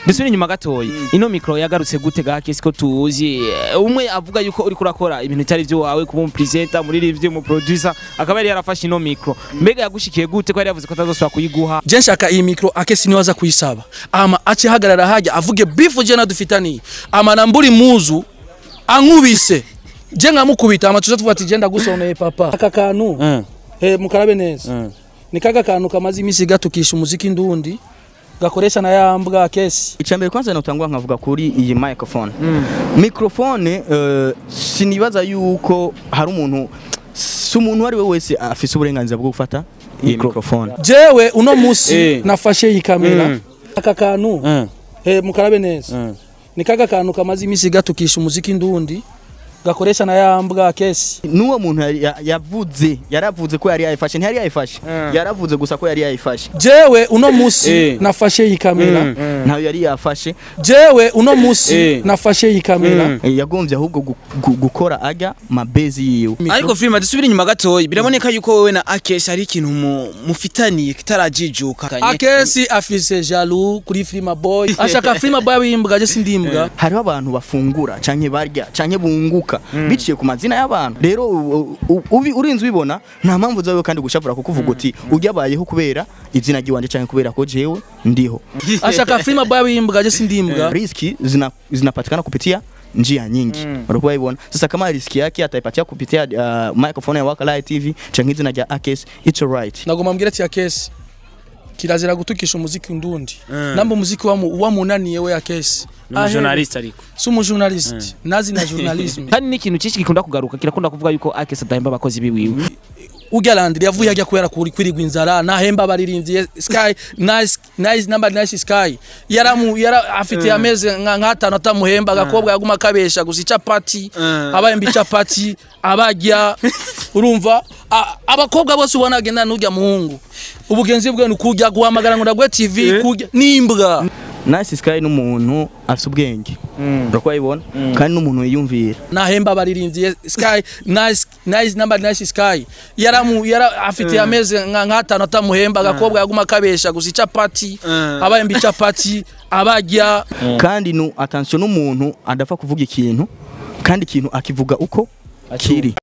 dusubire inyuma gatoyi ino mikro yagarutse gute ga kesi ko tuzi Eh, umwe avuga yuko uri kurakora ibintu bitari byo wawe kuba umupresenter muri review mu producer akaba yari yarafashe ino mikro mbega yagushikiye gute ko yari yavuze ko atazosubira kuyiguha je nshaka iyi mikro akesi niwe aza kuyisaba ama ace hagarara hajya avuge bifu je nadufitaniye ama namburi muzu ankubise je nkamukubita ama tuza tuvuga ati je ndagusoneye papa aka kantu Mm. eh mukarabe neza Mm. ni kaga kantu kamaze imisi gatukisha umuziki ndundi gakoresha na ya mbwa kesi icambere kwanza notangwa nkavuga kuri iyi microphone microphone uh, sinibaza yuko hari umuntu si umuntu ari we wese afise uburenganzira bwo gufata iyi microphone jewe uno musi Eh. nafashe iyi kamera Mm. aka kantu Mm. eh mukarabe neza Mm. ni kaga kantu kamaze imisi gatukisha umuziki ndundi gakoresha na ya mbwa kesi n'uwo muntu yari- ya- yavuze yaravuze ko yari yayifashe ntiyari yayifashe Mm. yaravuze gusa ko yari yayifashe jewe uno musi Eh. nafashe iyi kamera Mm. ntayo yari yafashe jewe uno musi Eh. nafashe iyi kamera Mm. Eh, yagombye ahubwo gu- gu- gukora ajya mabezi yiwe ariko filime dusubire inyuma gatoyi biraboneka yuko wowe na Akesh hari ikintu mu- mufitaniye kitarajijuka akesi afise jalu kuri filima boy ashaka filima boy abimbwa je sindimbwa hariho abantu bafungura canke barya canke bunguka biciye ku mazina y'abantu rero u- u- ubi- urinze ubibona nta mpamvu zawe kandi gushavura kuko uvuga uti uryabayeho kubera izina ry'iwanje canke kubera ko jewe ndiho ashaka filima boy abimbwa je sindimbwa riski zina, zinapatikana kupitia njia nyingi walikuwa waibona sasa kama riski yake ataipatia kupitia uh, microphone ya Waka Live TV canke izina rya Akes it's alright nagomba mbwira ati akesi kirazira gutukisha umuziki ndundi namba umuziki wamu wamunaniye we akesi journalist ariko si umujournalist nazi na journalism kandi n'ikintu cyinshi gikunda kugaruka kirakunda kuvuga yuko Akesh adahemba abakozi biwiwe urya landiri yavuye ajya kubera kuri kwirigwa inzara nahemba abaririmbyi sky nice nice number nice sky yaramu yara afite ameze nka nk'atanu atamuhemba agakobwa yaguma kabesha gusa icapati abayemba icapati abajya urumva A- abakobwa bose ubona agenda n'urya muhungu ubugenzi bwe ni kurya guhamagara ngo ndagwe tv kurya n'imbwa Nice Sky n'umuntu afite ubwenge walikuwa waibona kandi n'umuntu yiyumvira nahemba abaririmbyi sky nice nice number nice sky yaramu yara afite ameze nka nk'atanu atamuhemba agakobwa yaguma kabesha gusa icapati abayemba icapati abajya kandi nu attention n'umuntu adapfa kuvuga ikintu kandi ikintu akivuga uko kiri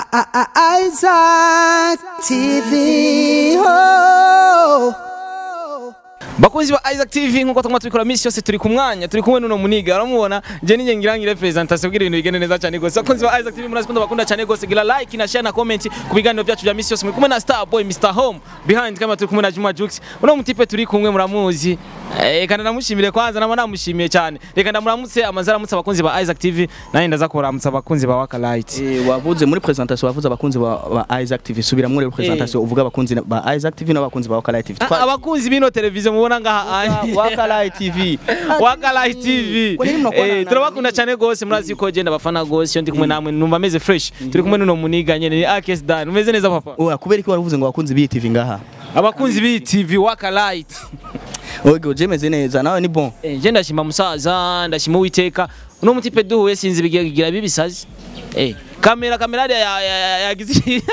Isaac TV. Oh. bakunzi ba Isaac TV nkuko tuguma tubikora misi yose turi ku mwanya turi kumwe n'uno muniga uramubona je ninjye ngira ngire presentation kugira ibintu bigende neza cyane gose bakunzi ba Isaac TV murazi ko ndabakunda cyane gose gira like na share na comment ku biganiro byacu bya misi yose muri kumwe na Star Boy Mr Home behind kama turi kumwe na Juma Jux uno mutipe turi kumwe muramuzi eh kandi namushimire kwanza namo namushimiye cyane reka ndamuramutse amazara mutse abakunzi ba Isaac TV nanye ndaza kuramutsa abakunzi ba Waka Light Eh, wavuze muri presentation wavuze abakunzi ba, ba Isaac TV subira muri presentation uvuga abakunzi ba Isaac TV n'abakunzi ba Waka Live TV Ah, abakunzi bino televiziyo mubona ngaha Waka Live TV Waka Light TV Kwa nini mnakuwa na- eh turabakunda cyane gose murazi ko genda bafana gose iyo ndi kumwe namwe numva meze fresh turi kumwe n'uno muniga nyene ni Akes Dan umeze neza papa Oya kubera ko waruvuze ngo abakunzi b'iyi TV ngaha abakunzi b'iyi TV Waka Light Oge jemeze neza nawe ni bon eh je ndashima musaza ndashima uwiteka uno mutipe duhuye sinzi bigira bibisazi eh kamera kamera ya ya- ya- yagize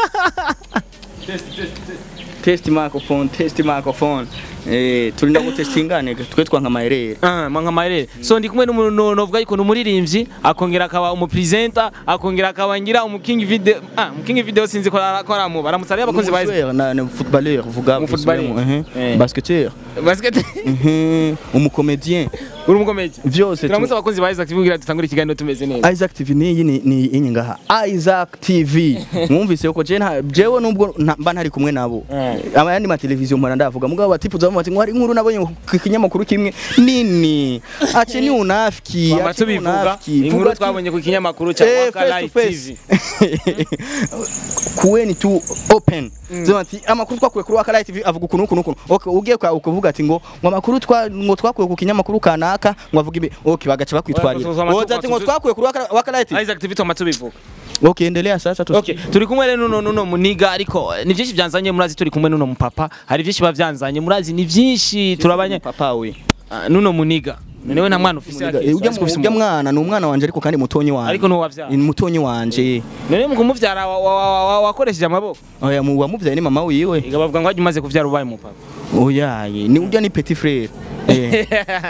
test microphone test microphone eh turinda gutestingane twe twanka maherere Ah, manga maere so ndi kumwe n'umuntu novuga yuko numuririmbyi akongera akaba umupresenter akongera akaba ngira umuking video ah umuking video sinzi ko ara- ko aramu baramutsa rero abakunzi ba Umuswere na na footballeur vuga Umu footballeur. eh Eh. basketteur basket mhm umukomedien uri umukomedi vyose tu- turamutse abakunzi ba Isaac TV kugira dutangure ikiganiro tumeze neza Isaac TV ni ni ni inyi ngaha Isaac TV mwumvise ko je nta jewe nubwo nta- mba ntari kumwe nabo abayandi ma televiziyo mpora ndavuga mugabo batipu zamu bati ngo hari inkuru nabonye ku kinyamakuru kimwe nini ace ni unafiki Twama ace ni tubivuga unafiki. inkuru Vuga tu- twabonye ku kinyamakuru cya Eh, Waka face Light to TV face. kuweni tu open zima ati amakuru twakuye kuri Waka Light TV avuga ukuntu ukuntu ukuntu okay ugiye kwa ukuvuga ati ngo ngo amakuru twa ngo twakuye ku kinyamakuru kanaka ngo avuga ibi okay bagaca bakwitwarira Oya, tu- tu- tu- oza ati ngo tu- twakuye kuri Waka- Waka Light TV Isaac TV twama tubivuga okay endelea sasa tu Okay, turi kumwe rero nuno nuno muniga ariko eh, ni byinshi byanzanye murazi turi kumwe nuno mupapa hari byinshi bavyanzanye murazi ni byinshi turabanye papa we Ah, nuno muniga niwe nta mwana ufise Eh, ujya mu- ujya mwana ni umwana wanje ariko kandi mutonyi wanje ariko nuwo wavyara ni mutonyi wanje none mu kumuvyara wa- wa- wa- wa- wakoresheje amaboko oya mu wamuvyaye ni mama wiwe Ega bavuga ngo wajya umaze kuvyara ubaye umupapa oyaye ni urya ni petit frère Eh.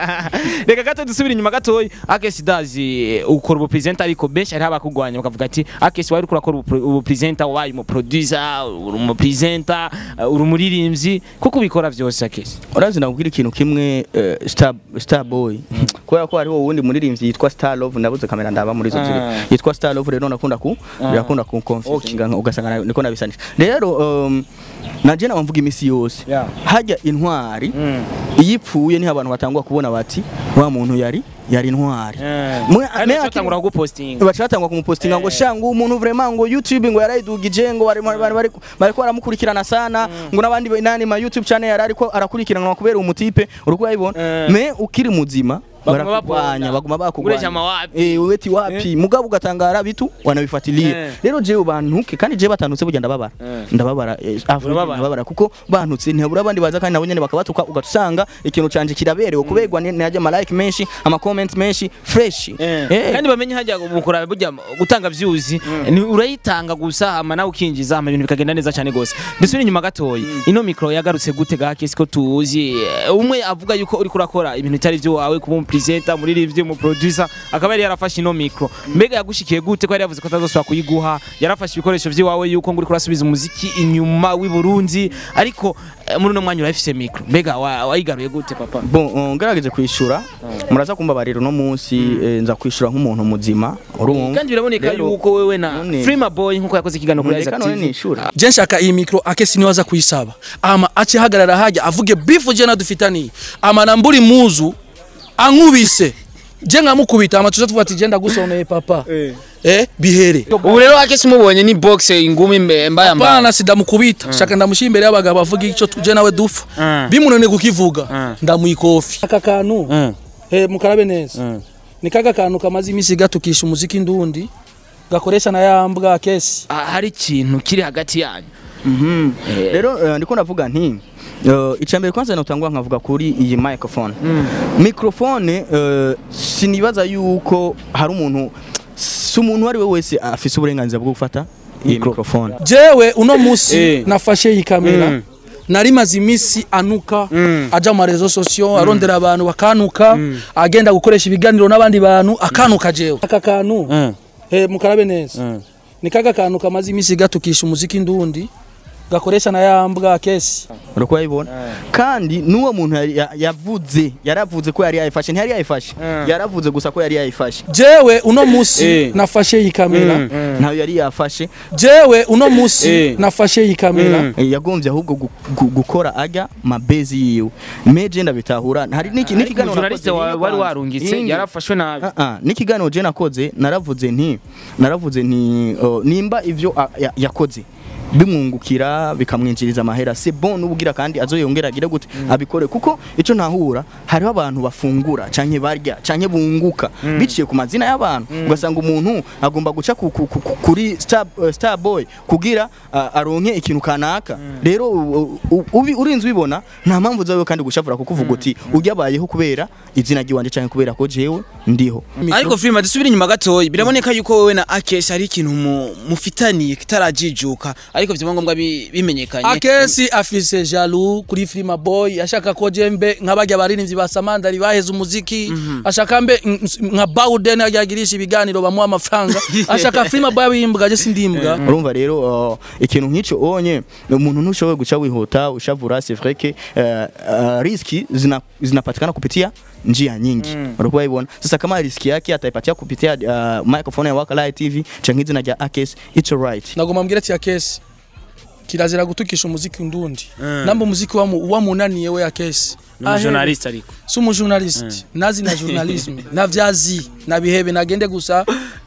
reka gato dusubire inyuma gatoya akesi dazi ukora ubupresenta ariko benshi hariho abakugwanya bakavuga ati akesi wari kurakora ubupresenta wabaye umuproducer uri umupresenta uri umuririmbyi kuko ubikora byose akesi urazi nakubwira ikintu kimwe eh, star star boy kubera ko hariho uwundi muririmbyi yitwa star love nabuze kamera ndaba muri izo ziri Ah. yitwa star love rero nakunda ku birakunda ku confusinga ugasanga na- niko nabisanisha rero um, naje nawe mvuga imisi yose Yeah. hajya intwari iyo ipfuye niho abantu batangwa kubona bati wa muntu yari yari intwari Mwe- kandi me- batangura kugupostinga bacatangwa kumupostinga ngo sha ngo umuntu vraiment ngo YouTube ngo yarayidugije ngo bari bari bari bariko baramukurikirana sana ngo nabandi nani ma YouTube channel yari ariko arakurikiranwa kubera umutipe uriko urayibona Eh. me ukiri muzima Baguma barakugwanya baponda. baguma Uresha bakugwanya mawapi. eh weti wapi mugabo ugatangara bitu wanabifatiliye Eh. rero jewe bantuke kandi jewe batantutse burya ndababara Eh. ndababara eh, Afrika Urababara. ndababara kuko bantutse ntihabura abandi baza kandi nabo nyene bakabatuka ugatusanga ikintu canje kiraberewe kuberwa najya ama like menshi ama comment menshi fresh Eh. kandi bamenye hajya mukora burya gutanga views ni urayitanga gusa hama nawe ukinjiza hama ibintu bikagenda neza cyane gose dusubire inyuma gatoya ino mikro yagarutse gute ga kesi ko tuzi Eh, umwe avuga yuko uri kurakora ibintu bitari byo wawe kuba umupresenter muri review mu producer akaba yari yarafashe ino mikro mbega yagushikiye gute ko yari yavuze ko atazosubira kuyiguha yarafashe ibikoresho by'iwawe yuko ngo uri kurasubiza umuziki inyuma w'i Burundi ariko eh, muri uno mwanya urafise mikro mbega wa- wayigaruye gute papa Bon, uh, ngerageje kwishura muraza kumbabarira uno munsi eh, nza kwishura nk'umuntu muzima urumva kandi biraboneka Rero, yuko wewe na none- Freema Boy nkuko yakoze ikiganiro kuri reka Isaac none TV nishura je nshaka iyi mikro akesi niwaza kuyisaba ama ace hagarara hajya avuge bifu je nadufitaniye ama namburi muzu ankubise je nkamukubita ama tuza tuvuga ati je ndagusoneye papa eh bihere ubu rero akesi mubonye ni box ingumi mbe- mbaya mbaya Hapana sidamukubita shaka ndamushyira imbere y'abagabo avuga icyo tuje nawe dufa Mm. bimunaniye kukivuga Mm. ndamuyikofi aka kantu Mm. eh mukarabe neza Mm. ni kaga kantu kamaze iminsi gatukisha umuziki ndundi gakoresha na ya mbwa kesi Ah, hari ikintu kiri hagati yanyu Mhm. Eh. rero eh, ndiko ndavuga nti uh, icambere kwanza notangwa nkavuga kuri iyi microphone microphone uh, sinibaza yuko hari umuntu si umuntu ari we wese afise uburenganzira bwo gufata iyi microphone jewe uno musi Eh. nafashe iyi kamera Mm. nari maze iminsi anuka Mm. aja mu marezo sosiyo arondera abantu bakanuka agenda gukoresha ibiganiro n'abandi bantu akanuka jewe aka kantu Mm. eh, mukarabe neza Mm. ni kaga kantu kamaze iminsi gatukisha umuziki ndundi gakoresha na ya mbwa kesi uriko urayibona kandi n'uwo muntu yari- ya- yavuze yaravuze ko yari yayifashe ntiyari yayifashe Mm. yaravuze gusa ko yari yayifashe jewe uno musi Eh. nafashe iyi kamera Mm. ntayo yari yafashe jewe uno musi Eh. nafashe iyi kamera Mm. Eh, yagombye ahubwo gu- gu- gukora ajya mabezi yiwe meje ndabitahura hari n'iki ariko n'ikiganiro umujournaliste nakoze, wa- nyine wari kwanza. warungitse Ingi. yarafashwe nabi Ah, ah, n'ikiganiro je nakoze naravuze nti naravuze nti oh, nimba ivyo ah, ya- yakoze bimwungukira bikamwinjiriza amahera c'est bon n'ubugira kandi azoyongera agire gute abikore kuko ico ntahura hariho abantu bafungura canke barya canke bunguka biciye ku mazina y'abantu ugasanga umuntu agomba guca ku- ku- ku- ku- kuri star, uh, star boy kugira ah, aronke ikintu kanaka rero u- u- ubi- urinze ubibona nta mpamvu zawe kandi gushavura kuko uvuga uti uryabayeho kubera izina ry'iwanje canke kubera ko jewe ndiho ariko Freema dusubire inyuma gatoya biraboneka yuko wowe na Akesi hari ikintu mu- mufitaniye kitarajijuka ariko byaba ngombwa bi- bimenyekanye akesi afise jalu kuri Frima Boy ashaka ko jembe nk'abajya baririmbyi ba Samandari baheze umuziki ashaka mbe n- n- nka Bawden yagirisha ibiganiro bamuha amafaranga ashaka Frima Boy abimbwa je sindimbwa urumva rero uh, ikintu nk'icyo onye umuntu ntushoboye guca wihuta ushavura c'est vrai que uh, uh, riski zina, zinapatikana kupitia njia nyingi mm. ulikuwa ibona sasa kama riski yake ataipatia kupitia uh, microphone ya Wakalive TV canke izina rya Akes it's alright nagoma mbwira ati akesi kirazira gutukisha umuziki ndundi namba umuziki wamu wamunaniye we akesi umujournaliste ariko si umujournalist nazi na journalism navyazi nabihebe nagende gusa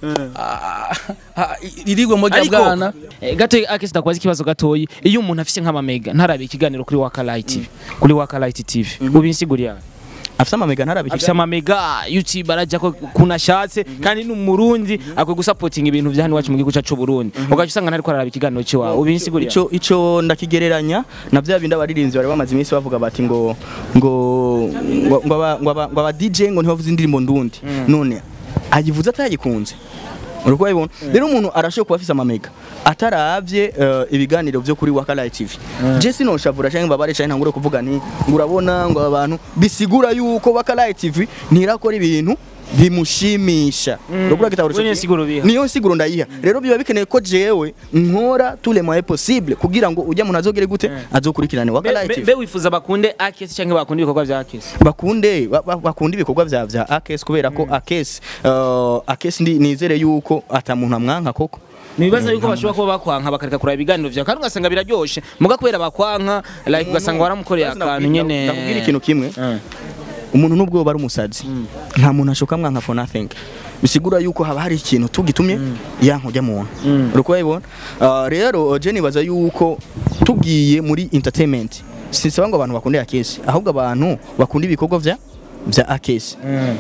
ah, ah, irigwe moja ariko bwana eh, gato Akesi ndakubaza ikibazo gatoyi iyo umuntu afise nk'amamega ntarabe ikiganiro kuri Wakalive TV kuri Wakalive TV ubinsiguriye afisa amamega ntarabiki afise amamega YouTube arajya ko kunashatse kandi ni umurundi akwiye gusapotinga ibintu vya hano iwacu mu gihugu cyacu Burundi ugaca usanga ntariko araraba ikiganiro ciwawe ubinsiguriye ico ico ndakigereranya na bya bindi abaririmbyi bari bamaze iminsi bavuga bati ngo ngo ngo ngo aba- ngo aba- ngo aba DJ ngo ntibavuze indirimbo ndundi none ayivuze atayikunze uriko ubibona rero umuntu arashobora kuba afise amamega ataravye eh, ibiganiro vyo kuri Wakala TV je sinoshavura canke mbabare canke ntangure kuvuga nti ngo urabona ngo abantu bisigura yuko Wakala TV ntirakora ibintu bimushimisha uriko kitahura we niyo siguro biha. niyo siguro ndayiha rero biba bikeneye ko jewe nkora tous les moyens possibles kugira ngo ujya muntu azogere gute azokurikirane Wakala Be- TV be wifuza bakunde akesi cyangwa bakunde ibikorwa bya akesi bakunde ba- ba- bakunda ibikorwa vya vya Akes kubera ko Akes uh, Akes ndi nizere yuko ata muntu amwanka koko nibibaza yuko bashobora kuba bakwanka bakareka kuraba ibiganiro vyawe kandi ugasanga biraryoshe muga kubera bakwanka like ugasanga waramukoreye Bazi akantu ndakubwira- nyene ndakubwira ikintu kimwe Eh. umuntu nubwo bari umusazi nta muntu ashoka mwanka for nothing bisigura yuko haba hari ikintu tugitumye yanka ujya muntu uriko ubibona Uh, rero je nibaza yuko tugiye muri entertainment sisaba ngo abantu bakunde Akes ahubwo abantu bakunda ibikorwa vya vya Akes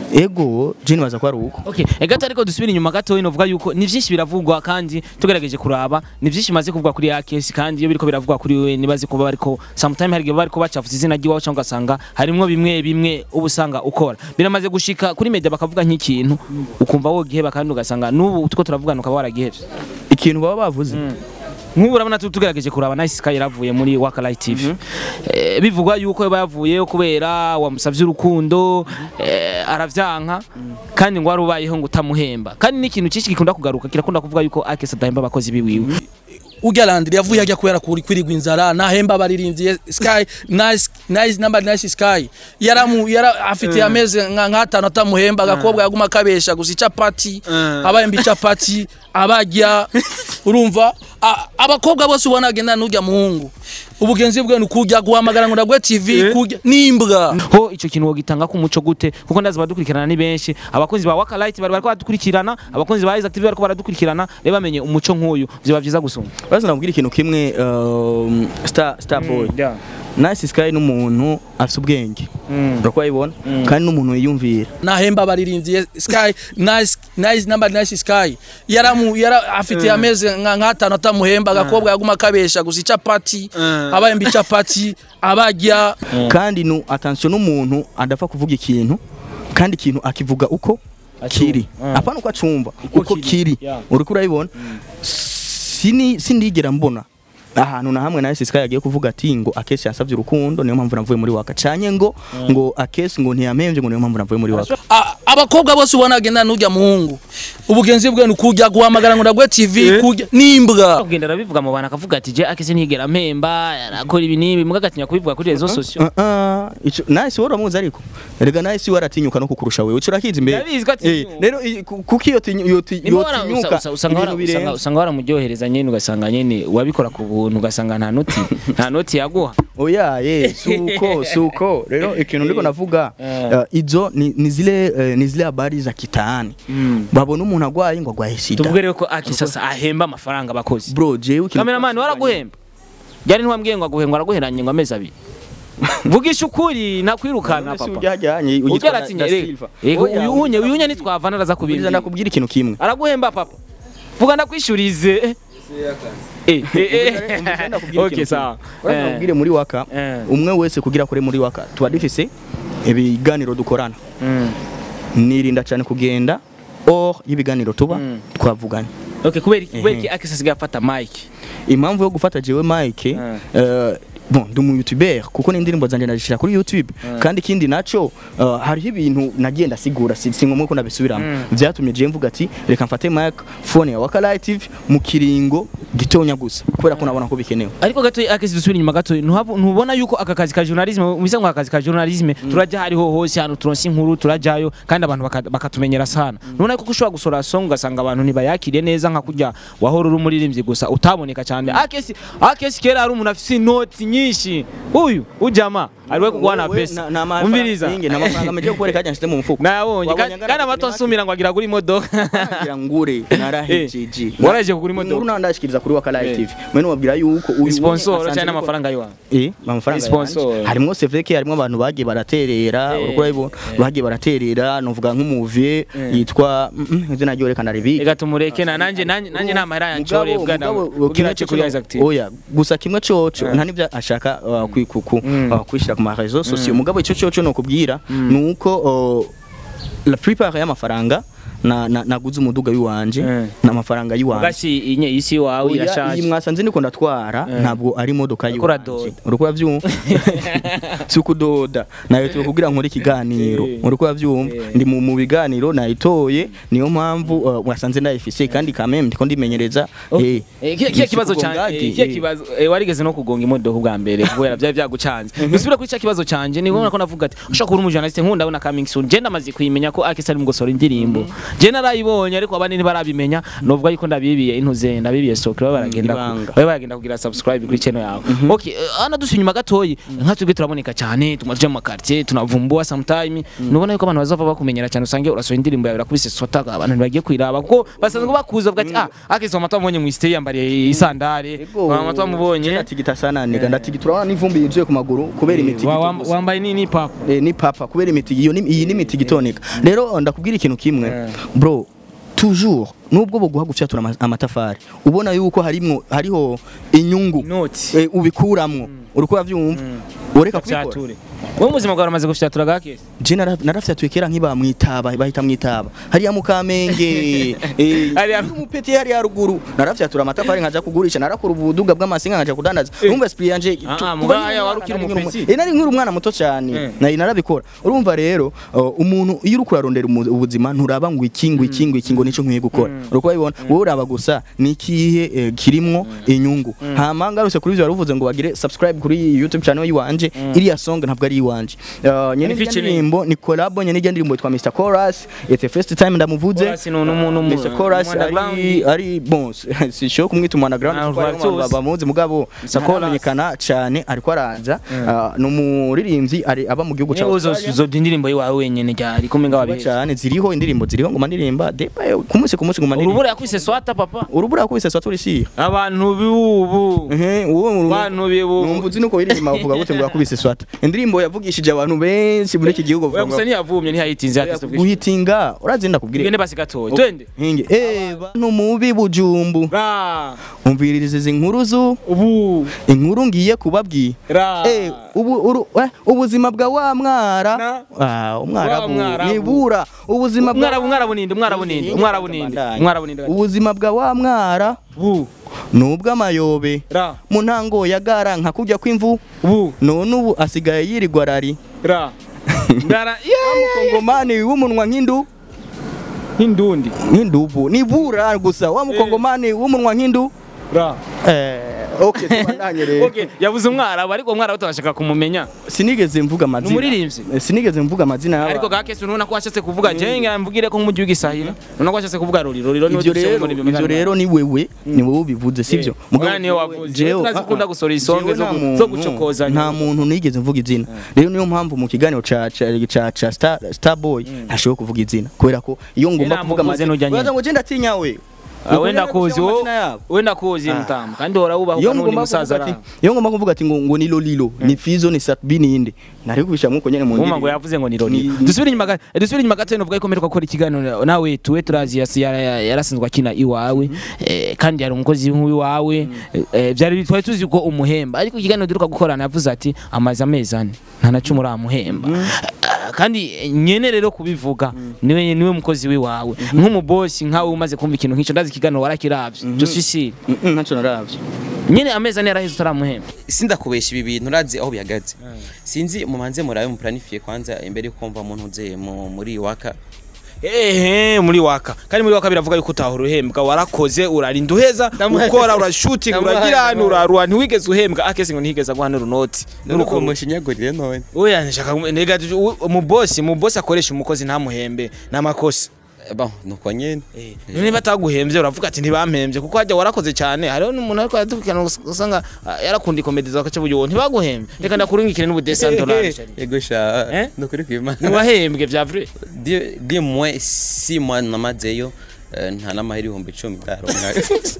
ego je nibaza ko ari uko Okay, egato ariko dusubira inyuma gato inovuga yuko ni vyinshi biravugwa kandi tugerageje kuraba ni vyinshi maze kuvugwa kuri akesi kandi iyo biriko biravugwa kuri we nibaze kuba bariko sometime hari igihe bariko bacafuza izina ry'iwawe cyangwa ugasanga harimwo bimwe bimwe uba usanga ukora biramaze gushika kuri media bakavuga nk'ikintu ukumva wogiheba kandi ugasanga n'ubu tuko turavugana ukaba waragihevye ikintu baba bavuze nk'ubu urabona tu- tugerageje kuraba Nice Sky yaravuye muri Waka Light TV Eh, bivugwa yuko yaba yavuyeyo kubera wamusavye urukundo eh, aravyanka kandi ngo wari ubayeho ngo utamuhemba kandi n'ikintu cyinshi gikunda kugaruka kirakunda kuvuga yuko Akesa adahemba abakozi biwiwe urya landiri yavuye hajya kubera kuri kwirigwa inzara nahemba abaririnzi sky nice nice number nice sky yaramu yara afite ameze nka nk'atanu atamuhemba agakobwa yaguma kabesha gusa icapati abahemba icapati abajya urumva A- abakobwa bose ubona agenda n'urya muhungu ubugenzi bwe ni kujya guhamagara ngo ndagwe tv kujya n'imbwa ho ico kintu wogitanga ku muco gute kuko ndazi badukurikirana ni benshi abakozi ba Waka Light bari bariko baradukurikirana abakozi ba Isaac TV bariko baradukurikirana reba bamenye umuco nk'uyu vyoba vyiza gusumba bazi nabwira ikintu kimwe um, star star boy yeah. Nice Sky n'umuntu afite ubwenge urako yibona kandi n'umuntu yiyumvira nahemba abaririnzi sky nice nice number nice sky yaramu yara afite ameze nka nk'atanu atamuhemba agakobwa yaguma kabesha gusa icapati abahemba icapati abajya kandi nu attention n'umuntu adapfa kuvuga ikintu kandi ikintu akivuga uko kiri apana uko acumva uko kiri Yeah. uriko urabibona sini sindigera mbona ahantu na hamwe na Sky yagiye kuvuga ati ngo akesi yansavye urukundo niyo mpamvu navuye muri waka canye ngo ngo akesi ngo ntiyamemvye ngo niyo mpamvu navuye muri waka A- abakobwa bose ubona agenda n'urya muhungu ubugenzi bwe ni kujya guhamagara ngo ndagwe tv kujya n'imbwa kugenda arabivuga mu bantu akavuga ati je akese ntigera mpemba arakora ibi n'ibi muga agatinya kubivuga kuri rezo sosiyo Uh, uh, ico Nice wari uramuzi ariko erega Nice waratinyuka no kukurusha wewe uco urakizi imbere Ndabizi ko atinyuka. Eh, rero i- ku- kuko iyo tinyu- iyo ti- Nimo iyo wara- tinyuka usa- usa- usanga wara- ibintu usanga- birenze usanga waramuryohereza nyene ugasanga nyene wabikora ku buntu ugasanga nta noti nta noti yaguha oya ye suko suko rero ikintu ndiko navuga uh, izo ni, ni zile uh, ni zile habari za kitaani babona umuntu agwaye ngo agwaye sida tuvuge rero ko aki sasa ahemba amafaranga abakozi bro jewe ikintu kameramani waraguhemba ryari ntiwambwiye ngo aguhemba waraguheranye ngo amezi abiri vugisha ukuri nakwirukana Ese papa ujyajyanye ujya uyitwa aratinye Da rego Silva. yego Oya, uyu unye ujya uyu unye arakubwira- nitwavana araza Buriza kubimba ndakubwira ikintu kimwe araguhemba papa vuga ndakwishurize Eh, eh, eh. Umva ndakubwira okay ikintu sawa kimwe. Uraza nakubwire muri waka Eh. umwe wese kugira kure muri waka tuba dufise ibiganiro dukorana Mm. nirinda cyane kugenda or y'ibiganiro tuba twavuganye okay kubera iki kubera Ehe. iki akisa asigaye afata mike impamvu yo gufata jewe Mike Mm. eh, bon ndi umu youtuber kuko n'indirimbo zanje nazishira kuri YouTube kandi ikindi naco eh, hariho ibintu nagiye ndasigura si si ngombwa ko nabisubiramo vyatumye je mvuga ati reka mfate mic phone ya Wakala TV mu kiringo gitonya gusa kubera ko nabona ko bikenewe ariko gato akisi dusubira inyuma gato ntuhavu- ntubona yuko aka kazi ka journalisme ubise ngo akazi ka journalisme turajya hariho hose hano turonse inkuru turajyayo kandi abantu baka- bakatumenyera sana nubona ko ushobora gusora song ugasanga abantu ntibayakiriye neza nka kurya wahora uri umuririmbyi gusa utaboneka cyane akesi akesi kera ari umuntu afite inoti nyinshi uyu ujama ariwe kugwana Wewe, pesa na- na mafaranga umviriza nyingi, na mafaranga meje kukwereka ajya nshite mu mufuko nayabonye Wabonye kandi angana kandi na amato kuri asumira ngo agira kuri imodoka ngira ngure narahejeje waraje kugura imodoka. nkuru nandashikiriza kuri Wakala Eh. TV mwe nubabwira yuko uyu sponsor asanzwe cyane ariko- amafaranga yiwawe Eh, amafaranga Sponsor. yanje. harimwo seveke harimwo abantu bagiye baraterera Eh, uriko urabibona bagiye baraterera novuga nk'umuvie yitwa mm, mm, izina ryo reka ndaribika reka tumureke na nanjye nanjye nanjye nta mahera yanshoreye Mugabo- bwana mugabo, kugira kimwe cyo kuri coco- Isaac TV oya gusa kimwe coco nta nivyo ashaka uh, kwi- ku- ku- uh, kwishira ku ma réseaux sociaux mugabo ico coco nokubwira nuko uh, la plupart y'amafaranga na- na- naguze umuduga w'iwanje Mm. n'amafaranga y'iwanje gashi inye isi wawe Oya, iyi irashaje mwasanze ndiko ndatwara ntabwo ari imodoka Uriko uradoda. yiwanje uriko uravyumva si ukudoda nayo turi kugira nkore ikiganiro Eh. uriko uravyumva ndi mu mu biganiro nayitoye niyo mpamvu uh, mwasanze ndayifise kandi kameme ndiko ndimenyereza eh, Eh, kiya kiya si kibazo kugonga cyane ati, eh, kiya eh. kibazo eh, warigeze no kugonga imodoka ubwa mbere kubera byari byagucanze dusubire kuri cya kibazo canje ni ngombwa ko navuga ati ushaka kuba umujournaliste nkunda abona coming soon je ndamaze kuyimenya ko Akisa ari mu gusora indirimbo je narayibonye ariko abandi ntibarabimenya novuga yuko ndabibiye intuze ndabibiye sokre baba baragenda ku- Ibanga. baba baragenda kugira subscribe kuri channel yawe okay eh, ana dusuye inyuma gatoyi nka twebwe turaboneka cyane tumaje mu quartier tunavumbua sometime nubona yuko abantu bazava bakumenyera cyane usange urasohora indirimbo yawe irakubise sota abantu ntibagiye kwiraba kuko basanzwe bakuza bavuga ati ah Akisa amata wamubonye mu stay yambariye isandare amata wamubonye ndatigita sana niga ndatigita urabona n'ivumbi yuzuye ku maguru kubera imiti Wa- wam- wambaye nini papa eh, ni papa kubera imiti iyo ni iyi ni imiti gitonika rero ndakubwira ikintu kimwe bro toujours nubwo boguha gufyatura ama- amatafari ubona yuko harimwo hariho inyungu noti eh, ubikuramwo uriko uravyumva ureka kubikora fyature wowe muzima bwawe uramaze gufyatura gakese je nara- narafyatuye kera nkiba mwitaba bahita mwitaba hariya mu kamenge eh, Hariya- umupeti hariya haruguru narafyatura amatafari nkaja kugurisha narakora ubuduga bw'amasinga nkaja kudandaza urumva esprit yanje Ah, tu- ah, kuva mugaya nkiri wari umwana, ukiri nari nkiri umupeti? umu- eh, nari nkiri umwana muto cyane Eh. nari narabikora urumva rero uh, umuntu iyo uri kurarondera umu- ubuzima nturaba ngo iki ngo iki ngo iki ngo nico nkwiye gukora uriko babibona wowe uraba gusa ni ikihe eh, kirimwo inyungu hama ngarutse kuri ivyo waruvuze ngo bagire subscribe kuri YouTube channel yiwanje iriya song ntabwo ari iwanje Uh, nyene Ni irya featuring. ndirimbo ni collab nyene irya ndirimbo yitwa Mr Chorus it's the first time ndamuvuze Chorus ni umuntu mu- Mr Chorus mu underground. ari ari bon sisho kumwita mu underground Ah, kuko hariho Chorus. abantu bamuzi mugabo Mr. Chorus. ntamenyekana cyane ariko araza Uh, ni umuririmbyi ari aba mu gihugu cya Niba uzo Australia. uzo indirimbo yiwawe wenyene ryari kumwe Vuba ngababihe cyane ziriho indirimbo ziriho ngoma ndirimba depa yo, ku munsi ku munsi ngoma ndirimba urubura yakwise swata papa urubura kubise swa turisiye abantu biwubu ehe uwo bantu bibu numva uzi nuko iririmba bavuga gute ngo yakubise swata indirimbo yavugishije abantu benshi muri iki gihugu oya bavuga gusa ntiyavumye ntiyayitinze ngo yakise guhitinga urazi ndakubwire tugende basi gatoya twende hinge eh bantu mubi bujumbu ra umviririze izi nkuru zu ubu inkuru ngiye kubabwira ra Eh, ubu uru, eh, ubuzima bwa wa mwara Na? ah, umwarabu Wa mwarabu. nibura ubuzima bwa umwarabu umwarabu ninde umwarabu ninde umwarabu ninde umwarabu ninde ubuzima bwa wa mwara bu nubw'amayobe ra mu ntango ya gara nka kujya kw'imvu bu none ubu asigaye yirirwa rari ra ndara yeah mukongomani w'umunwa nk'indu hindundi nk'indubu nibura gusa wa mukongomani w'umunwa nk'indu ra eh okay tubandanye rero okay yavuze umwarabu ariko umwarabu turashaka kumumenya sinigeze mvuga amazina Numuririmbyi? Eh, sinigeze mvuga amazina y'aba- ariko gakese urabona ko washatse kuvuga jenga mvugire ko mu gihugu isahira urabona ko washatse kuvuga ruri ruri ruri ivyo rero ivyo rero ni wewe ni wowe ubivuze sivyo Mugabo niyo wavuze. jewe- Turazikunda ah, ah. gusora isonge Jewe zo nta gu- muntu- zo gucokozanya. nta muntu nigeze mvuga izina rero niyo mpamvu mu kiganiro ca ca ca ca Star Starboy ntashobora kuvuga izina kubera ko iyo ngomba Ina kuvuga muvuze amazina nujya nyene. uraza ngo je ndatinya we wenda kuzi wo wowe wenda kuzi mutamu kandi uhora wubaha iyo n'undi ngomba musaza kuvuga ati ara iyo ngomba kuvuga ati ngo ngo ni lolilo ni fizo ni satbi ni inde nari kubisha muko nyene mu Uma ngo ndirimbo. yavuze ngo ni Roni. Ni- Dusubire inyuma ga- dusubire inyuma gato novuga ko mperuka gukora ikiganiro nawe tuwe turazi yasi yara- yara- yarasinzwe akina iwawe eh, kandi yari umukozi w'iwawe eh, byari twari tuzi ko umuhemba ariko ikiganiro duruka gukorana yavuze ati amaze amezi ane nta na cumi uramuhemba Ah, kandi eh, nyene rero kubivuga niwe niwe mukozi w'iwawe nk'umubosi nkawe umaze kumva ikintu nk'icyo ndazi ikiganiro warakiravye je suis sûr Mm, mm, ntaco naravye nyene amezi ane yaraheze utaramuhemba sindakubesha ibi bintu urazi aho bihagaze sinzi mumanze murabe muplanifiye kwanza imbere yuko mva muntu uze mu- muri waka ehe muri waka kandi muri waka biravuga yuko utahora uhembwa warakoze urarinda uheza ukora urashutinga Ndamuhaye, uragira hano ndamuhaye. urarura ntiwigeze uhembwa akese ngo ntihigeze aguha n'urunoti nuko mushinyagurire none oya nshaka nega umubosi umubosi akoresha umukozi ntamuhembe n'amakosa bon nuko nyene niba ataguhembye uravuga ati ntibampembye kuko hajya warakoze cyane hariho n'umuntu ariko yadukana usanga ah, yarakunda ikomedi za kace buyo ntibaguhembye reka ndakurungikire n'ubudesa dolari yego sha Eh? nukuri kwimana ntiwahembwe vya vrai Di- di mwe si mwa namazeyo eh, nta n'amahera ibihumbi icumi ndaronka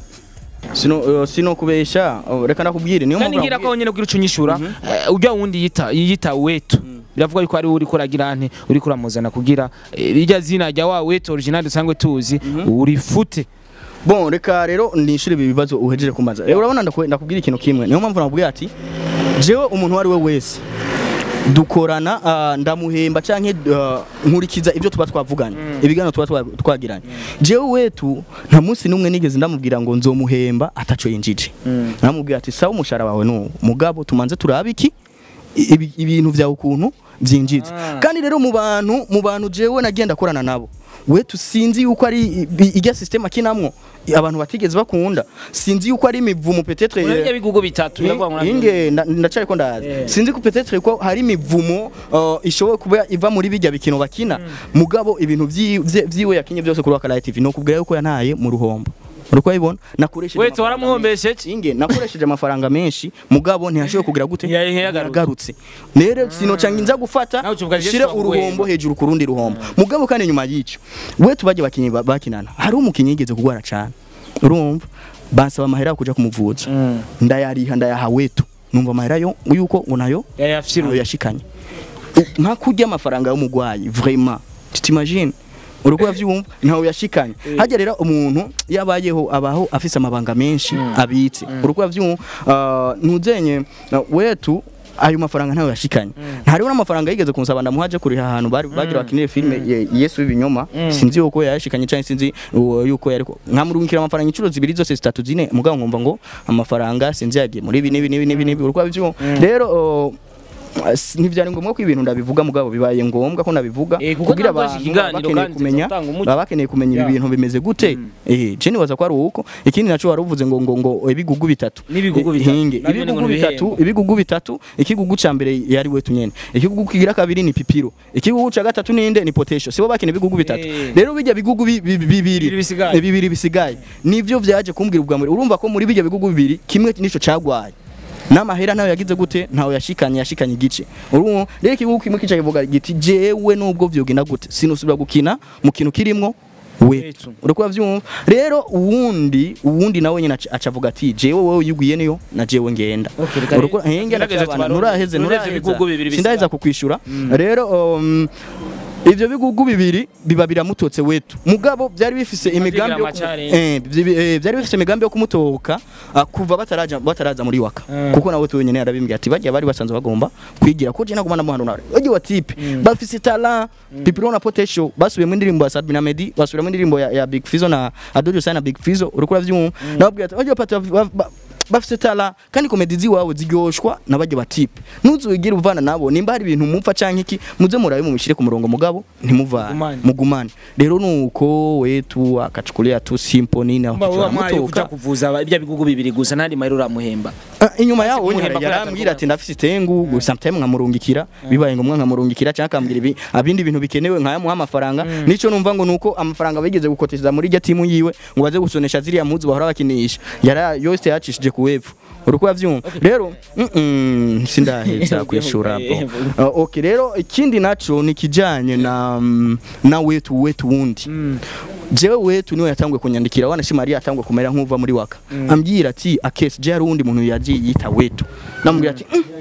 sino uh, sino kubesha uh, reka nakubwire niyo kandi mpamvu ngira ko nyene kugira ucunyishura eh, ujya wundi yita yita wetu biravuga yuko ari uri kuragira nte uri kuramuzana kugira eh, rijya zina rya wa wetu original dusangwe tuzi urifute bon reka rero nishure ibi bibazo uhejeje kumaza rero urabona ndakwe- ndakubwira ikintu kimwe niyo mpamvu nakubwira ati jewe umuntu uwo ari we wese dukorana ah, ndamuhemba canke ah, nkurikiza ibyo tuba twavuganye ibiganiro tuba twa- twagiranye jewe wetu nta munsi n'umwe nigeze ndamubwira ngo nzomuhemba ataco yinjije namubwira ati sawa umushara wawe n'uwo mugabo tumanze turabe iki ibi- ibintu vyawe ukuntu byinjiza kandi rero mu bantu mu bantu jewe nagenda korana nabo wetu sinzi yuko ari i- ijya system akinamwo abantu batigeze bakunda sinzi yuko ari imivumo peut-être Urabye bigugu bitatu biravuga ngo nabyo- inge nda- ndacari ko ndazi sinzi ko peut-être ko hari imivumo uh, ishoboye kuba iva muri bijya bikino bakina mugabo ibintu vyi- vye- vyiwe yakinye byose kuri Wakala TV no kubwira yuko yantaye mu ruhombo uriko ayibona nakoresheje Wait, amafaranga waramuhombeshe menshi. inge nakoresheje amafaranga menshi mugabo ntiyashoboye kugira gute Ya- yagarutse. yagarutse rero sinocanga nza gufata Nawe ucuvuga Yesu shire waguhemba. uruhombo hejuru ku rundi ruhombo mugabo kandi nyuma y'ico we tubajye bakinyi ba- bakinana hari umukinyi yigeze kugwara cane urumva bansaba amahera yo kuja kumuvuza ndayariha ndayaha wetu numva amahera yo yuko ngo nayo yayafyiruye nayo yashikanye U- nka kurya amafaranga y'umugwayi vraiment tutimagine uruko yavyumva ntawe yashikanye hajya rero umuntu yabayeho abaho afise amabanga menshi abitse uruko yavyumva uh, nuzenye uh, wetu ayo mafaranga ntayo yashikanye ntariho n'amafaranga yigeze kunsaba ndamuhaje kuriha ahantu bari bagira bakinire filme ye- Yesu w'ibinyoma sinzi yuko yashikanye cyangwa sinzi uwo yuko yariko nkamurungikira amafaranga inshuro zibiri zose zitatu zine mugabo nkumva ngo amafaranga sinzi yagiye muri ibi n'ibi n'ibi n'ibi n'ibi uruko yavyumva rero uh, s- ntivyari ngombwa ko ibintu ndabivuga mugabo bibaye ngombwa ko nabivuga Eh, kuko kugira ntabwo abantu ikiganiro baba bakeneye kandi kumenya zizatanga umuco. baba bakeneye kumenya ibi Yeah. bintu bimeze gute eh je nibaza ko ari uko ikindi naco wari uvuze ngo ngo ngo ibigugu bitatu N'ibigugu Eh, bitatu. hinge Navyo ni ngo ibigugu ni bitatu ibihembo. ibigugu bitatu ikigugu ca mbere yari wetu nyene ikigugu kigira kabiri ni pipiro ikigugu ca gatatu ninde ni potential sibo bakina ibigugu bitatu Eh. rero bijya bigugu bi- bi- bibiri Bibiri bisigaye. Eh, bibiri bisigaye nivyo vyaje kumbwira ubwa mbere urumva ko muri bijya bigugu bibiri kimwe nico cagwaye n'amahera nayo yagize gute ntawe yashikanye yashikanye igice urumva rero ikibugu kimwe kica kivuga giti jewe nubwo vyogenda gute sinusubira gukina mu kintu kirimwo we Wetu. uriko vyumva rero uwundi uwundi nawe nyine aca- acavuga ati jewe wewe yiguye niyo na jewe ngenda Okay, reka Uriko- rero, eh, ngenda tugerageze cyabana, tubarore. nuraheze Tureze ibigugu bibiri nuraheza sindaheza bisigaye. kukwishura rero um, ivyo bigugu bibiri biba biramutotse wetu mugabo byari bifise imigambi yo kumu- amachallenge. eh, vyi- eh, byari bifise imigambi yo kumutoka ah, kuva bataraja bataraza muri waka kuko nawe tu nyene yarabimbwiye ati bajya bari basanzwe bagomba kwigira ko je naguma ndamuhanura bajye wa tipe bafise talent pipiro na potential basubiye mu ndirimbo ya Sadbi na Medi basubira mu ndirimbo ya, ya Big Fizzo na Adodio Sana Big Fizzo uriko uravyumva nababwiye ati bajye pati bafise tala kandi komedi ziwawe ziryoshwa nabajye batipe ntuzugire uvana nabo nimba hari ibintu mupfa canke iki muze murabe mubishire ku murongo mugabo ntimuvane Mugumane. mugumane rero nuko wetu akachukulia tu simple nini aho Mba wewe amaye kuja mutoka kuvuza ibya bigugu bibiri gusa nandi mahera uramuhemba Ah, inyuma yaho kumuhemba nyine kubera yarambwira ati ndafise itengu sometimes nkamurungikira bibaye ngombwa nkamurungikira cyangwa akambwira ibi abindi bintu bikenewe nkayamuha amafaranga nico numva ngo nuko amafaranga bigeze gukoteza muri rya timu yiwe ngo baze gusonesha ziriya muzi bahora bakinisha yara yose yacishije ku wepfo uriko yavyumva rero mm, mm, sindaheza kwishura bro Uh, okay rero ikindi naco ni kijanye na mm, na wetu wetu wundi jewe wetu niwe yatanguye kunyandikira wanashi Maria yatanguye kumera nk'uva muri waka ambwira ati akesi je hari undi muntu yagiye yita wetu namubwira ati "Mm."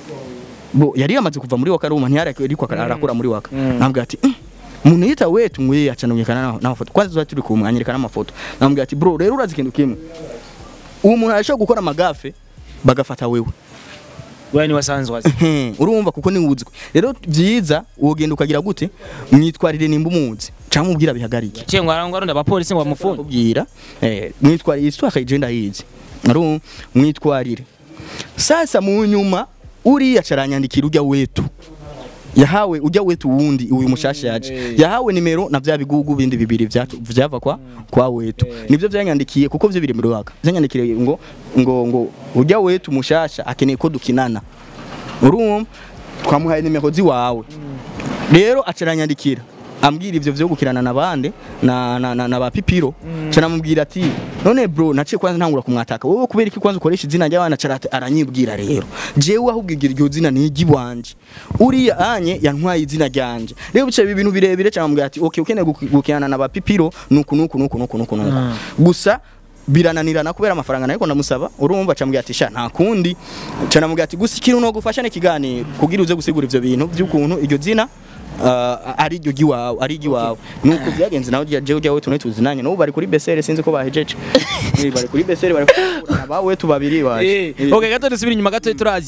bo yari yamaze kuva muri waka ruma ntiyari ariko arakora muri waka namubwira ati "Mm." umuntu yita wetu ngwe acanonyekana n'amafoto kwanza tuba turi kumwe anyereka n'amafoto namubwira ati bro rero urazi ikintu kimwe uwo muntu arashobora gukora amagafe bagafata wewe wewe ni wasanzwe wazi Hmm, urumva kuko ni wuzwe rero byiza wogenda ukagira gute mwitwarire nimba umuzi cyangwa mubwira bihagarike cyengwa arangwa ronda abapolisi ngo bamufunge kubwira eh mwitwarire histoire agenda yizi ari mwitwarire sasa mu nyuma uriya caranyandikira ujya wetu yahawe ujya wetu wundi uyu mushasha yaje yahawe nimero na bya bigugu bindi bibiri vyatu- vyava kwa kwa wetu nivyo vyanyandikiye kuko vyo biri muri waka vyanyandikire ngo ngo ngo ujya wetu mushasha akeneye ko dukinana urumva twamuhaye nimero ziwawe rero acaranyandikira ambwira ivyo vyo gukirana nabande na na, na, na ba pipiro mm. canamubwira ati none bro naciye kwanza ntangura kumwataka wowe kubera iki kwanza ukoresha izina ry'abana carate aranyibwira rero jewe ahubwo iryo zina ni iry'iwanje uriya anye yantwaye izina ryanje rero bicaye ibintu birebire canamubwira ati okay ukeneye guki- gukinana na ba pipiro nuku nuku nuku nuku nuku nuku gusa birananirana kubera amafaranga nayo ndamusaba urumva acambwira ati sha nta kundi canamubwira ati gusa ikintu no gufasha ni kiganiro kugira uze gusigura ivyo bintu by'ukuntu iryo zina uh, ari iryo giwawe ari igiwawe nuko byagenze nawe je ujya wetu tuzinanye n'ubu bari kuri besere sinzi ko bahejeje Eh, bari kuri besere bari kurana bawe tu babiri waje Eh, okay gato dusubira inyuma gato turazi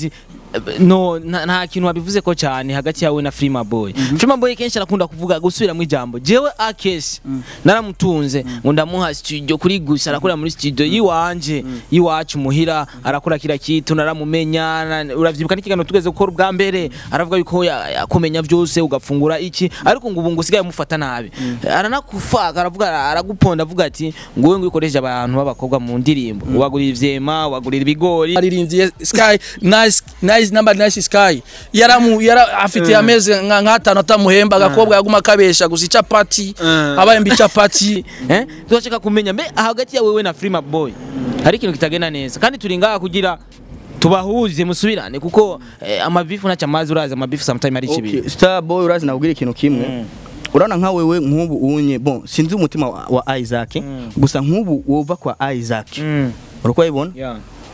no nta nta kintu wabivuze ko cyane hagati yawe na Frima Boy Frima Boy kenshi arakunda kuvuga gusubiramo ijambo jewe akesi naramutunze ngo ndamuha studio kuri gusa arakora muri studio yiwanje yiwacu muhira arakora kira kitu naramumenya na- uravyibuka n'ikiganiro tugeze gukora ubwa mbere aravuga yuko ya- yakumenya byose ugafungura iki ariko ngo ubu ngo usigaye mufata nabi aranakufaka aravuga araguponda avuga ati ngo wowe ngo ukoresha abantu b'abakobwa mu ndirimbo ubagurira ivyema ubagurira ibigori aririnziye sky nice nice number nice sky yaramu yara afite ameze nka nk'atanu atamuhemba agakobwa yaguma kabesha gusa icapati abayemba icapati eh turashaka kumenya mbe hagati ya wewe na Frima Boy hari ikintu kitagenda neza kandi turi ngaha kugira tubahuze musubirane kuko eh, amabifu ntacyo amazi urazi amabifu sometime ari kibi Okay, Star Boy urazi nakubwira ikintu kimwe urabona nka wewe nk'ubu unye bon sinzi umutima wa, wa Isaac gusa nk'ubu wova kwa Isaac Mm. uriko yibona Yeah.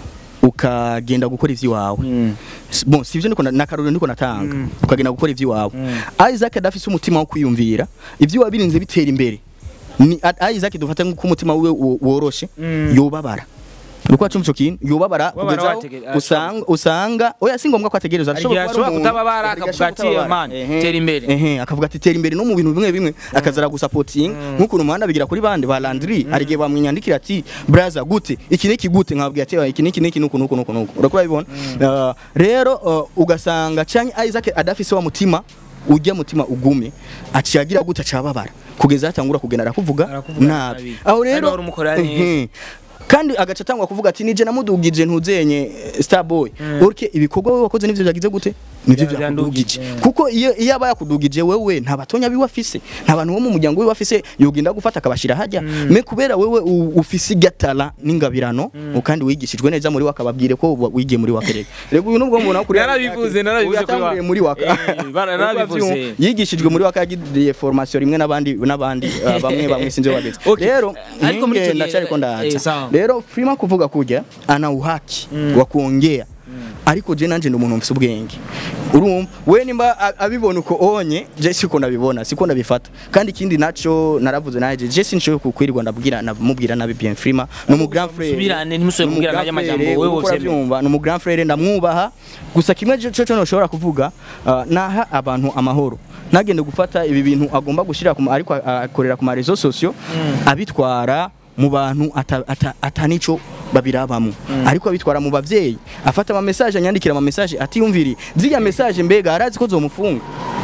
ukagenda gukora ivy'iwawe Mm. S- bon sivyo niko na- nakaruriro niko natanga ukagenda gukora ivy'iwawe Isaac adafise umutima wo kwiyumvira ivy'iwawe birinze bitera imbere ni A- Isaac dufata nk'uko umutima wiwe wo- woroshe yobabara Uko acumva ico kintu yobabara Wabara kugeza aho wategere- usanga usanga oya si ngombwa ko ategereza Hari igihe ashobora kutababara, akavuga ati, "Man, tera imbere." ehe akavuga ati tera imbere no mu bintu bimwe bimwe akazara gusapotinga nk'ukuntu umuhanda bigira kuri bande ba Landry hari igihe bamwinyandikira ati braza gute iki niki gute nkabwira ati "Oya, iki niki niki nuku nuku nuku nuku urakora bibona Uh, rero uh, ugasanga canke Isaac adafise wa mutima ujya mutima ugume aciyagira gute acababara kugeza atangura kugenda arakuvuga Arakuvuga nabi nabi. aho Kandi rero wari umukorera neza. ehe. kandi agaca atangwa kuvuga ati nije namudugije ntuzenye eh, Starboy urke ibikorwa wewe wakoze nivyo byagize gute nivyo Bya- byakudugije byandugije. kuko iyo iyo aba yakudugije wewe nta batonya biwe afise nta bantu bo mu muryango wiwe afise yogenda gufata akabashira hajya me kubera wewe u- ufise igatara n'ingabirano kandi wigishijwe neza muri wakababwire ko wa- wigiye muri wakereka rego uyu nubwo mbona kuri Narabivuze, narabivuze kuri yatanguriye wa- muri waka Eh, bara- narabivuze. yigishijwe muri waka yagiriye formation rimwe n'abandi n'abandi uh, bamwe bamwe sinzi babetse Okay. rero Ariko muri icyo gihe- ndacyariko eh, ndaza sawa. rero Prima kuvuga kuja ana uhaki wa kuongea ariko je nanje ndi umuntu mfise ubwenge urumva we nimba a- abibona uko onye je siko nabibona siko nabifata kandi ikindi naco naravuze naje je sinshoye kukwirirwa ndabwira namubwira nabi bien Frima no mu grand frère Musubirane, ntimusubire kubwira nayo amajambo, wewe wovyemera. byumva no mu grand frère ndamwubaha gusa kimwe cyo cyo noshobora kuvuga uh, naha abantu amahoro nagende gufata ibi bintu agomba gushira ku ma- ariko a- akorera ku ma réseaux sociaux abitwara mu bantu ata- ata- atanico babirabamo ariko abitwara mu bavyeyi afata ama message anyandikira ama message atiyumviri ziriya message mbega arazi ko zomufunga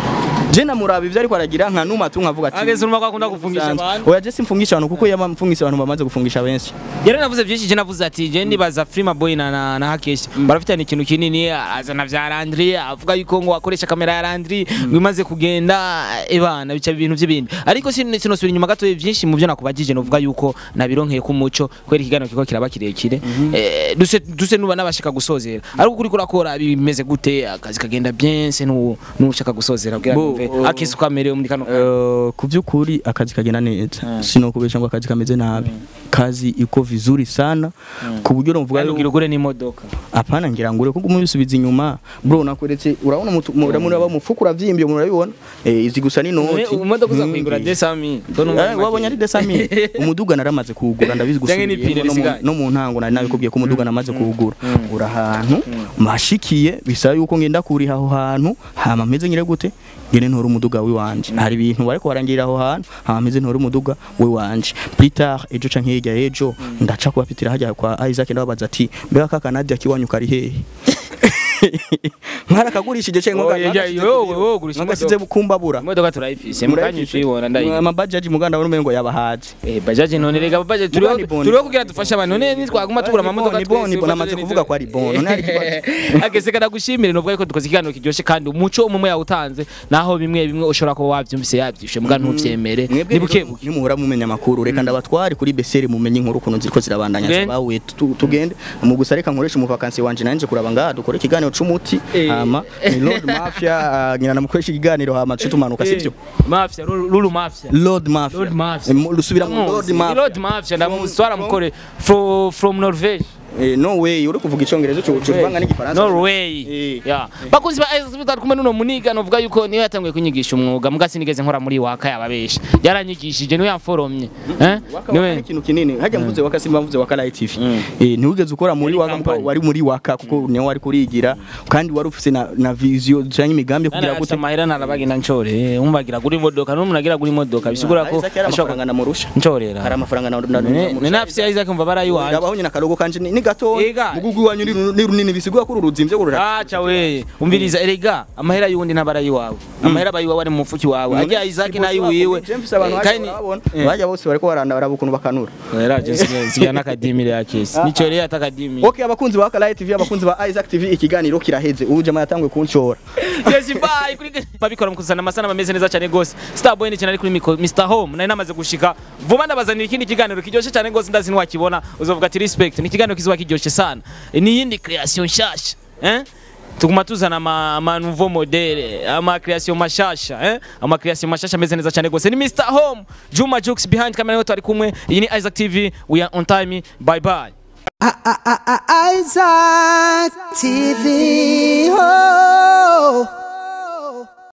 je namuraba ivyo ariko aragira nka numa tu nkavuga ati Ageze urumva ko akunda gufungisha abantu. oya je simfungisha abantu kuko yaba mfungisha abantu bamaze gufungisha benshi yari navuze byinshi je navuze ati je ndibaza Frima Boy na na, na Hakesh barafitanye ikintu kinini azana vya Landry avuga yuko ngo akoresha kamera ya Landry ngo imaze kugenda ebana bica ibintu by'ibindi ariko sin- sinosubira inyuma gato byinshi mu byo nakubajije novuga yuko nabironkeye ku muco kwera ikiganiro kiko kiraba kirekire eh, duse duse nuba nabashaka gusozera ariko kuri kurakora bimeze gute akazi kagenda bien se nu nushaka gusozera kugira Bo, numve oh. akisi ukamerewe muri kano kanya. Uh, ku by'ukuri akazi kagenda neza sinokubesha ngo akazi kameze nabi kazi iko vizuri sana ku buryo novuga Kandi ugira ugure n'imodoka apana ngira ngo ure kuko mubisubiza inyuma bro nakweretse urabona mutu- muramura ba mufuko uravyimbye murabibona eh izi gusa ni noti imodoka uza kuyigura Nkingi. desami Eh, wabonye ari desami umuduga naramaze kuwugura ndabizi Canke n'ipine gusubira no mu- risigaye. no mu ntango nari nabikubwiye ko umuduga namaze kuwugura uri ahantu mashikiye bisaba yuko ngenda kuriha aho hantu hama meze nyire gute ngene ntora umuduga wiwanje hari ibintu bariko barangirira aho hantu hama meze ntora umuduga wiwanje plus tard ejo canke hirya ejo ndaca kubapitira hajya kwa Isaac ndababaza ati mbega kaka Nadia kiwanyu kari hehe mwarakagurishije cengo Oh, yeah, yeah, wowe, wowe ugurisha ngasize bukumbabura imodoka turayifise mukanya tuyibona ndayiga amabajaji muganda wari ngo yabahaze eh bajaje none rega bajaje turiho Mugani boni. turiho kugira dufashe abantu none nitwaguma tugura amamodoka Ni boni, boni, namaze kuvuga ko ari boni, none ari kibazo. agese kada gushimire novuga ko dukoze ikiganiro kiryoshe kandi umuco umwe yawutanze naho bimwe bimwe ushobora kuba wavyumvise yavyishe muga ntuvyemere mwebwe ni buke rero nimuhora mumenya amakuru reka ndabatware kuri beseri mumenye inkuru ukuntu ziriko zirabandanya Tugende. zabawe tu- tugende mu gusa reka nkoresha umuvakansi wanje nanje kuraba ngaha dukore ikiganiro c'umuti Eh. hama ni Lord Mafia ah, nyina namukoresha ikiganiro hama tuce tumanuka sivyo mafia lulu mafia Lord Mafia Lord Mafia. Eh, mu- rusubira mu Lord Ndamuzi. Mafia Lord Mafia ndamuswara mukore from from Norvege Eh, no way uri kuvuga icongereza cyo cuvanga n'igifaransa Norway. Eh. Yeah. Bakunzi ba Isaac TV tari kumwe n'uno muniga novuga yuko niwe yatanguye kunyigisha umwuga muga sinigeze nkora muri waka yababesha. Yaranyigishije niwe yamforomye. Eh? waka waka Niwe ni ikintu kinini hajya mvuze waka simba mvuze waka live tv eh ntiwigeze ukora muri Yari waka company. kuko wari muri waka kuko niwe wari kurigira kandi wari ufise na, na vision cyangwa imigambi yo kugira Nana gute mahera narabagenda ncore umbagira kuri modoka n'umuntu agira kuri modoka bisigura ko Isaac yari amafaranga namurusha ncorera hari amafaranga na na ne nafisi Isaac mva barayiwanje Ndabaho nyina karogo kanje ni ni gato Ega. mugugu wanyu ni ru- ni runini bisigura ko ururuzimvye kurura acha we umviriza erega amahera yundi ntabara yiwawe amahera bayiwawe ari mu mufuki wawe ajya Isaac nayi wiwe James abantu Eh, hajya kandi barabona Eh. bajya bose bariko baranda barabukuntu bakanura era je sigira nakadimire ya kesi nico rero atakadimire Okay abakunzi ba Kala TV abakunzi ba Isaac TV ikiganiro kiraheze ubu jama yatangwe kunshora yes bye kuri babikora mukuzana amasana ameze neza cyane gose Starboy ni cyane ari kuri micro Mr Home nari namaze gushika vuba ndabazanira ikindi kiganiro kiryoshye cyane gose ndazi ntiwakibona uzovuga ati respect ni ikiganiro kizuba kiryoshye sana ni yindi creation nshasha eh tuguma tuzana ama, ama nouveau modele ama creation mashasha eh ama creation mashasha ameze neza cyane gose ni Mr Home Juma Jux behind camera yote ari kumwe iyi ni Isaac TV we are on time bye bye Isaac TV. Oh.